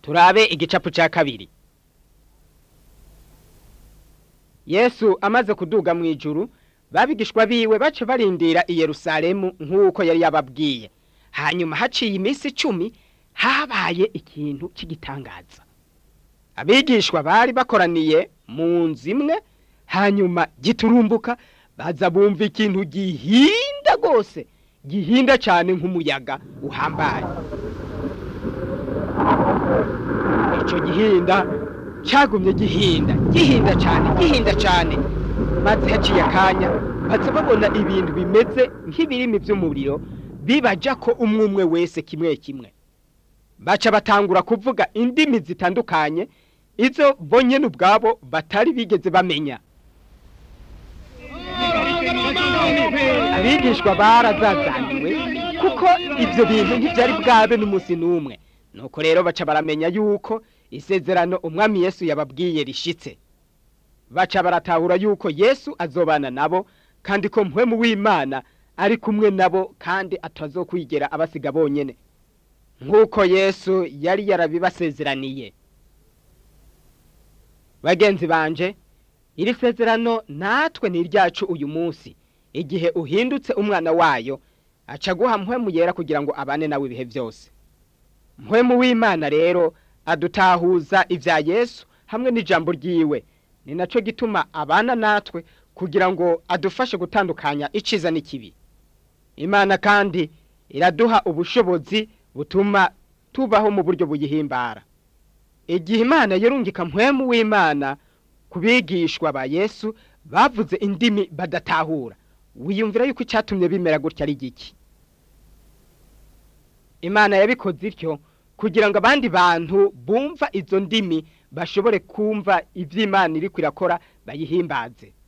turabe igicapu cya kabiri yesu amaze kuduga mu ijuru babigishwa biwe bace barindira i yerusalemu nk'uko yari yababwiye hanyuma haciye iminsi icumi habaye ikintu cy'igitangaza abigishwa bari bakoraniye mu nzu imwe hanyuma giturumbuka baza bumva ikintu gihinda rwose gihinda cyane nk'umuyaga uhambaye icyo gihinda cyagumye gihinda gihinda cyane gihinda cyane maze haciye akanya baza babona ibintu bimeze nk'ibirimi by'umuriro bibaja ko umwe umwe wese kimwe kimwe baca batangura kuvuga indimi zitandukanye izo bonyine ubwabo batari bigeze bamenya abigishwa barazazaniwe kuko ibyo bintu ntibyari bwabe n'umunsi n'umwe nuko rero baca baramenya yuko isezerano umwami yesu yababwiye rishitse baca baratahura yuko yesu azobana nabo kandi ko mpwemu w'imana ari kumwe nabo kandi atazokwigera abasiga bonyine nk'uko yesu yari yarabibasezeraniye bagenzi banje iri sezerano natwe ni iryacu uyu munsi igihe uhindutse umwana wayo aca guha mpwemu yera kugira ngo abane nawe ibihe byose mpwemu w'imana rero adutahuza ibya yesu hamwe n'ijambo ryiwe ni nacyo gituma abana natwe kugira ngo adufashe gutandukanya iciza n'ikibi imana kandi iraduha ubushobozi butuma tubaho mu buryo buyihimbara igihe imana yarungika mpwemu w'imana ku bigishwa ba yesu bavuze indimi badatahura wiyumvira yuko icyatumye bimera gutya ari giki imana yabikoze ityo kugira ngo abandi bantu bumva izo ndimi bashobore kumva iby'imana iri kwirakora bayihimbaze